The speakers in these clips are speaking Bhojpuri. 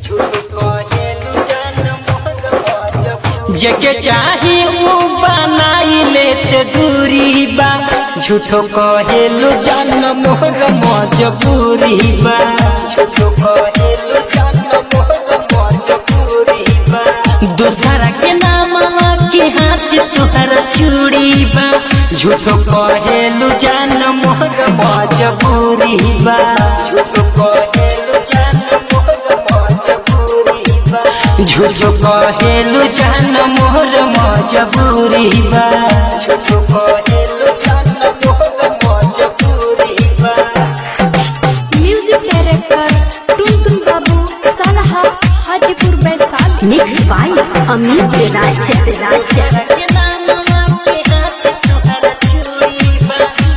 जेके चाही ऊ बनाई लेते दूरी बा झूठो कहेलु जान मोर मजबूरी बा झूठो कहेलु जान मोर मजबूरी बा दूसरा के नाम के हाथ तुहरा चूड़ी बा झूठो कहेलु जान मोर मजबूरी बा झूठो कहेलु जान मोर मजबूरी बा झूठो कहेलु जान मोर मजबूरी बा झूठो कहेलु जान मोर मजबूरी बा म्यूजिक डायरेक्टर टुनटुन बाबू सालहा हाजीपुर वैशाली मिक्स बाय अमित राज राज के नाम के हाथ तुहरा चूड़ी बा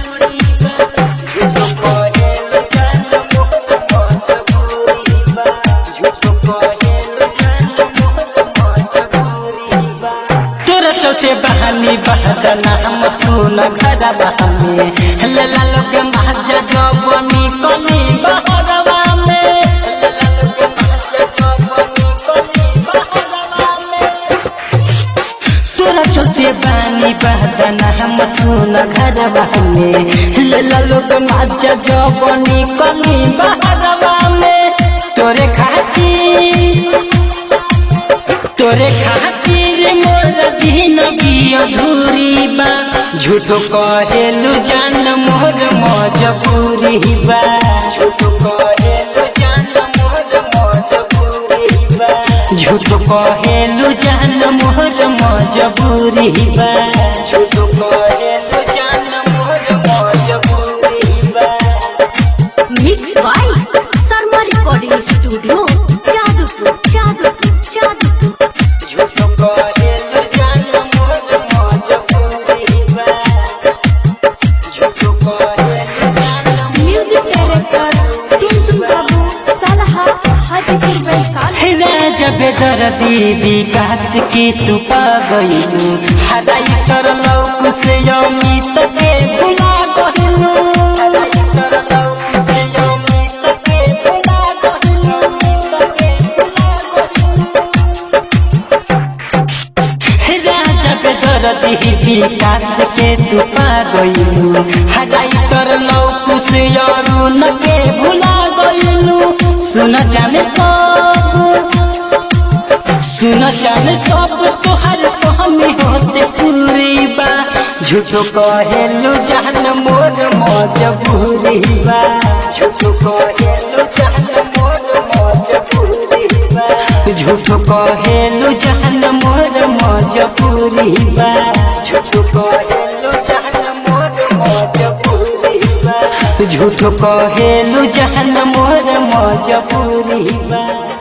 झूठो कहेलु जान मोर मजबूरी बा झूठो कहेलु जान मोर मजबूरी बा तोरा चौथे बहानी बहदना हम सुन घर बहमे लला लोग महाजा जबनी कनी बहरवा में लला लोग महाजा जबनी कनी बहरवा में तोरा चौथे बानी बहदना हम सुन घर बहमे लला लोग महाजा जबनी कनी बहरवा में तोरे खातिर तोरे खातिर मोर जिंदगी अधूरी बा झूठो कहेलु जान मोर मजबूरी बा झूठो कहेलु जान मोर मजबूरी बा झूठो कहेलु जान मोर मजबूरी बा झूठो कहेलु जान मोर मजबूरी बा mix by Sharma recording studio Jadupur Jadupur Jadupur झूठो कहेलु जान मोर मजबूरी बा झूठो कहेलु जान म्यूजिक डायरेक्टर टुनटुन बाबू सालहा हाजीपुर वैशाली राजा बेदर्दी विकास की तू पा गईलू हराई कर लौक से अमित के भुला गईलू हराई कर लौक से अमित के भुला गईलू अमित के भुला गईलू राजा बेदर्दी विकास के तू पा गईलू हराई कर लौक से अरुण के भुला गईलू सुन जाने सब सुन चल सब तोहर तो हमें होते पूरी बा झूठो कहेलु जान मोर मजबूरी बा झूठो कहेलु जान मोर मजबूरी बा झूठो कहेलु जान मोर मजबूरी बा झूठो कहेलु जान मोर मजबूरी बा झूठो कहेलु जान मोर मजबूरी बा